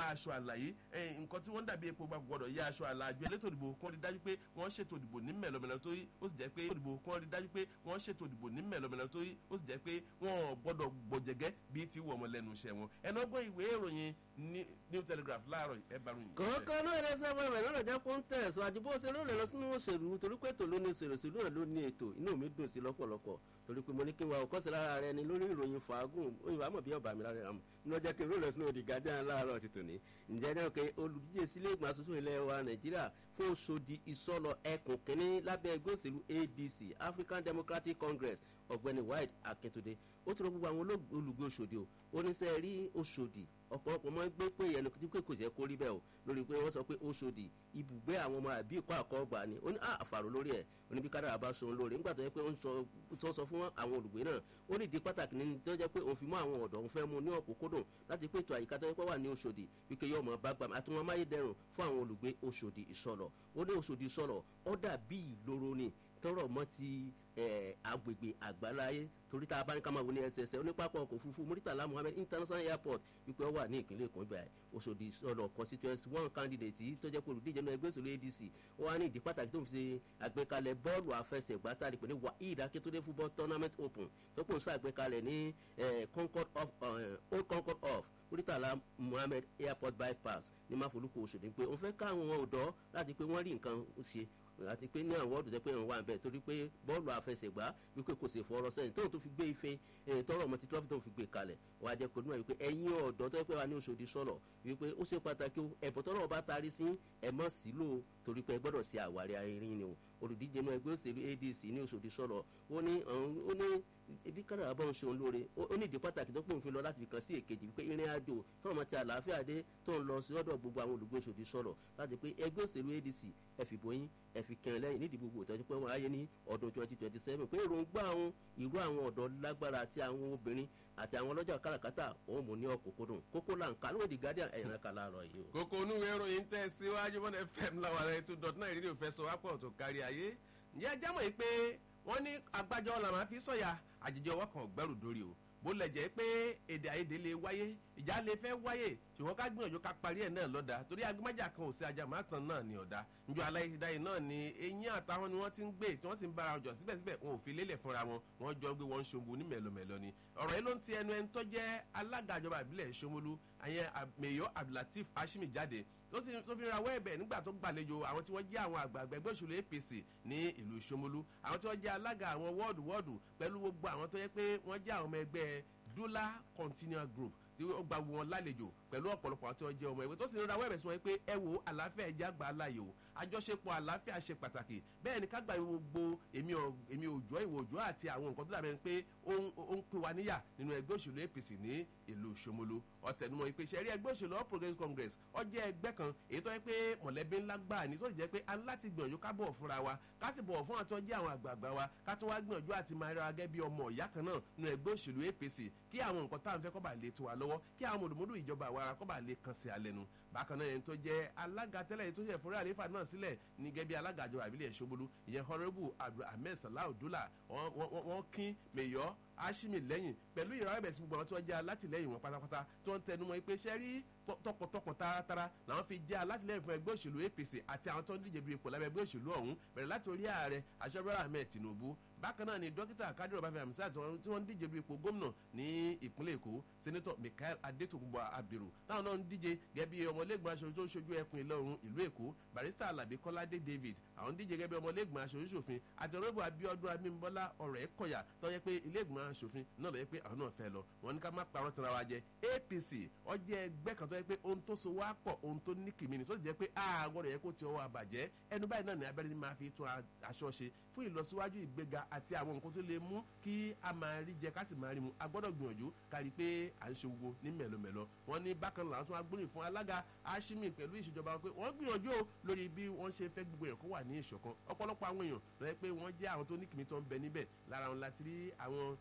ya aṣọ àlàyé nǹkan tí wọ́n dàbí epo gba gbọ́dọ̀ ya aṣọ àlàjọ elétò ìdìbò kan rí dájú pé wọ́n ṣètò ìdìbò ní mẹ̀lọ́mẹ̀lọ́ tó yí ó sì jẹ́ pé ìdìbò kan rí dájú pé wọ́n ṣètò ìdìbò ní mẹ̀lọ́mẹ̀lọ́ tó yí ó sì jẹ́ pé wọ́n gbọ́dọ̀ gbọ̀jẹ̀gẹ́ bíi ti wọ̀ ọmọ lẹ́nu iṣẹ́ wọn ẹnu ọgbọ́n ìwé ìròyìn new telegraph láàárọ̀ ẹ bá ròyìn. kọ́kọ́ náà ẹ̀rẹ́ sábà rẹ̀ lọ́nà jẹ́ kó ń tẹ̀ ẹ̀sọ́ àdìbò ṣe lónìí lọ sínú òṣèlú torí pé ètò ló ní òṣèlú òṣèlú náà ló ní ètò inú mi dùn sí lọ́pọ̀lọpọ̀ torí pé mo ní kí n wa òkọ́sí lára rẹ ni lórí ìròyìn fàágùn òyìnbó àmọ̀ bí ọ̀bà mi lára rẹ̀ ní ọjọ́ kí n rólẹ̀ sínú òdì gàdán láàárọ̀ ti tòní ǹjẹ́ náà pé olùdíje sílé ìgbìmọ̀ asòfin ilẹ̀ wa nàìjíríà fún oṣòdì ìsọlọ ẹkùn kínní lábẹ́ ẹgbẹ́ òṣèlú adc african democratic congress ọ̀gbẹ́ni wide akíntúndé ó tún rọ gbogbo àwọn olùgbé oṣòdì o oníṣẹ́ rí oṣòdì ọ̀pọ̀lọpọ̀ mọ́ gbé pé ẹnu tí pé kò jẹ́ kó rí bẹ́ẹ̀ o lórí pé wọ́n sọ pé oṣòdì ibùgbé àwọn ọmọ àbí ìkọ́ àkọ́gbà ni ó ní àfàrò lórí ẹ̀ ó ní bí kádàrà bá sọ̀rọ̀ lórí nígbà tó yẹ pé ó ń sọ fún àwọn olùgbé náà ó ní ìdí pàtàkì ní tó jẹ́ pé òun fi mọ́ àwọn ọ̀dọ́ òun fẹ́ mu ní ọ̀kúnkúndùn láti pé ètò àyíká tó yẹ pé wà ní oṣòdì wípé yóò mọ̀ bá gbàmù àti wọn máyédẹrùn fún àwọn olùgbé oṣòdì ìsọlọ̀ ó ní oṣòdì ìsọlọ̀ ó dàbí ìloro ni tọrọ mọ ti agbègbè àgbáláyé torí tá a bá ní ká máa wo ní ẹsẹsẹ onípapọ̀ ọkọ̀ òfurufú muritala muhammed international airport wípé ó wà ní ìpínlẹ̀ èkó ibà òṣòdì sọ̀rọ̀ constituency one candidate yìí tó jẹ́ pé olùdíje náà ẹgbẹ́ òṣèlú adc ó wá ní ìdí pàtàkì tó ń fi ṣe àgbékalẹ̀ bọ́ọ̀lù àfẹsẹ̀gbá tá a lè pè ní waheed akétúndé football tournament open tó kò ń ṣàgbékalẹ̀ ní concord of old concord of muritala muhammed airport bypass ní máfolúkọ òṣòdì pé òun fẹ́ káwọn ọ̀dọ́ láti pé wọ́n rí nǹkan ṣe àti pé ní àwọn ọdún tẹ pé wà bẹ́ẹ̀ torí pé bọ́ọ̀lù àfẹsẹ̀gbá wípé kò sì fọ̀rọ̀ sẹ́yìn tóun tó fi gbé ife tọrọ ọmọ tí trọ́fì tóun fi gbé kalẹ̀ wàá jẹ́ kó dúnmọ̀ wípé ẹ̀yin ọ̀dọ́ tó yẹ pé wà ní oṣòdì sọ̀rọ̀ wípé ó ṣe pàtàkì ẹ̀bùn tọrọ ọba taari sí ẹ̀mọ́ sílò torí pé ẹ gbọ́dọ̀ ṣe àwárí arin ni o olùdíje náà ẹgbẹ́ òṣèlú adc ní oṣòdì sọ̀rọ̀ ó ní ó ní ibi kára àbọ̀ ń ṣeun lóore ó ní ìdí pàtàkì tó pòun fi lọ láti fi kàn sí èkejì wípé ìrìn àjò tọ́rọ̀ mọ́ ti àlàáfíà dé tó ń lọ sí ọ̀dọ̀ gbogbo àwọn olùgbé oṣòdì sọ̀rọ̀ láti pé ẹgbẹ́ òṣèlú adc ẹ fi bóyin ẹ fi kẹrin lẹ́yìn nídìí gbogbo ìtọ́jú pé wọ́n ayé ní ọdún twenty twenty seven pé èròǹgbà àwọn ìrú àwọn ọ̀dọ́ lágbára àti àwọn obìnrin àti àwọn ọlọ́jà káràkátà òun mú ní ọ̀kọ̀kọ̀dùn kókó là ń ka lóde guardian ẹ̀yìn náà kà láàárọ̀ yìí o. kókó onúwe ìròyìn tẹ̀ síwájú mọ́nà fm láwọn ará ètò dot náà ìrírí òfẹ́ sọ wápọ̀ tó kárí ayé ǹjẹ́ ẹjẹ́ mọ̀ yìí pé wọ́n ní agbájọ́ la máa fi sọ̀yà àjèjì ọwọ́ kan gbẹ́rù dórí o bó lẹ̀ jẹ́ pé èdè àìyedè lè wáyé ìjà lè fẹ́ wáyé ṣùgbọ́n ká gbìyànjú ká parí ẹ̀ náà lọ́dà torí agbẹ́májà kan ò sí ajá màtàn náà ní ọ̀dà njọ aláìsídáyé náà ni eyín àtàwọn ni wọ́n ti ń gbé tí wọ́n sì ń bára ọjọ́ síbẹ̀síbẹ̀ wọn ò fi lélẹ̀ fúnra wọn wọ́n jọ gbé wọn ṣombo ní mẹ̀lọmẹ̀lọ ni ọ̀rọ̀ yìí ló ń ti ẹnu ẹni tó jẹ́ alága ìjọba ìbílẹ̀ ṣomolu àyẹn mèyọ́ abdulateef hashimi jáde tó sì tó fi rawọ́ ẹ̀bẹ̀ nígbà tó gbàlejò àwọn tí wọ́n jẹ́ àwọn àgbààgbà ẹgbẹ́ òṣèlú apc ní ìlú ìṣomolu àwọn tí wọ́n jẹ́ alága àwọn wọ́ọ̀dù wọ́ọ̀dù pẹ̀lú gbogbo àwọn tó yẹ pé wọ́n jẹ́ àwọn ọmọ ẹgbẹ́ dula continual group tí ó gba wọn lálejò pẹ̀lú ọ̀pọ̀lọpọ̀ àti ọjẹ́ ọmọ ìwé tó sì ń rawọ́ ẹ̀bẹ̀ sí wọn pé ẹ wo àlàáfíà ẹ̀jẹ̀ àgbà aláyò àjọṣepọ̀ àlàáfíà ṣe pàtàkì bẹ́ẹ̀ ni ká gba gbogbo èmi òjò ìwò òjò àti àwọn nǹkan tó dàbẹ̀ pé ó ń pín wa níyà nínú ẹgbẹ́ òṣèlú apc ní ìlú ṣomolo ọ̀tẹnumọ̀ ìpè sẹ́rí ẹgbẹ́ òṣèlú all progressives congress ọjẹ́ ẹgbẹ́ kan èyí tó yẹ pé mọ̀lẹ́bí ńlá gbà ní tó sì jẹ́ pé a láti gbìyànjú ká bọ̀ fúnra wa ká sì bọ̀ fún àti ọjẹ́ àwọn àgbààgbà wa ká tó wá gbìyànjú àti máa rẹ agẹ́ bí ọmọ ìyá kan náà nínú ẹgbẹ́ òṣèlú apc kí àwọn nǹkan tá à ń fẹ́ kọ́ bá lè tó wa lọ́wọ́ kí àwọn mòdùmódù ìjọba àwa ara kọ́ bá lè kàn sí alẹ́ nu bákan náà ẹni tó jẹ́ alága tẹ́lẹ̀ yìí tó ṣe fúnra àlefa náà sílẹ̀ ní gẹ́gẹ́ bí alága àjọba àbílẹ̀ ṣogbolu ìyẹn honourable abdulhamid salah odula wọ́n kín mẹ́yọ́ ashimi lẹ́yìn pẹ̀lú ìrọ̀ ẹ̀bẹ̀ sí gbogbo àwọn tí wọ́n jẹ́ alátìlẹ́yìn wọn pátápátá tó ń tẹnumọ́ pé ṣẹ́ rí tọkàntọkàn taratara làwọn fi jẹ́ alátìlẹ́yìn fún ẹgbẹ́ òṣèlú apc àti àwọn tó ń díje du ipò lábẹ́ ẹgbẹ́ òṣèlú ọ̀hún bẹ̀rẹ̀ láti orí ààrẹ aṣọ́bẹ̀rẹ̀ ahmed tinubu bákan náà ni dókítà kádìrò bàfẹ́ àmísà tí wọ́n ń díje du ipò gómìnà ní ìpínlẹ̀ èkó sẹ́nẹ́tọ̀ michael adétòkùnbọ̀ abiru táwọn náà ń díje gẹ́gẹ́ bí ọmọlẹ́gbọ̀n aṣojú tó ń ṣojú ẹkùn ìlà oòrùn ìlú èkó barista alabi kọ́ládé david àwọn díje gẹ́gẹ́ bí ọmọlẹ́gbọ̀n aṣojú ṣòfin àti ọ̀rẹ́bù abiodun abimbola ọ̀rẹ́ kọ̀yà tó yẹ pé ilé-ìgbọ̀n aṣòfin náà lọ yẹ pé àwọn náà fẹ́ lọ wọn ní ká má parọ́ tara wa jẹ apc ọjọ́ ẹgbẹ́ kan tó yẹ pé ohun tó so wá pọ̀ ohun tó ní kìmí ni tó sì jẹ́ pé àgọ́dọ̀ yẹ kó ti ọwọ́ àbàjẹ́ ẹnu báyìí náà ní abẹ́rẹ́ ni máa fi tún aṣọ ṣe fún ìlọsíwájú ìgbéga àti àwọn nǹkan tó lè mú kí a máa rí jẹ ká sì máa rí mu a gbọ́dọ̀ gbìyànjú kárí pé à ń ṣe gbogbo ní mẹ̀lọmẹ̀lọ wọn ní bákan làwọn tún wá gbóríyìn fún alága ashimi pẹ̀lú ìṣèjọba wọn pé wọ́n gbìyànjú lórí bí wọ́n ṣe fẹ́ gbogbo ẹ̀kọ́ wà ní ìṣọ̀kan ọ̀pọ̀lọpọ̀ àwọn èèyàn lọ́yẹ́ pé wọ́n jẹ́ àwọn tó ní kìmí tó ń bẹ níbẹ̀ lára wọn láti rí àwọn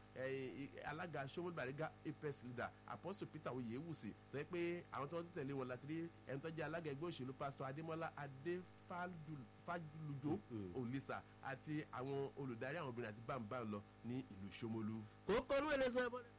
alága sọmọlú bàrígà apex leader apostle peter oyewusi lọ́yẹ́ pé àwọn tó ń tẹ̀lé wọn láti rí ẹni tó jẹ́ alága ẹgbẹ́ òṣèlú pastor adémọ́lá adéfájúlùjó olisa àti àwọn olùdarí àwọn obìnrin àti bámbá lọ ní ìlú sọmọlú. kókó ló ń lè sọ ẹ bọ́lẹ̀.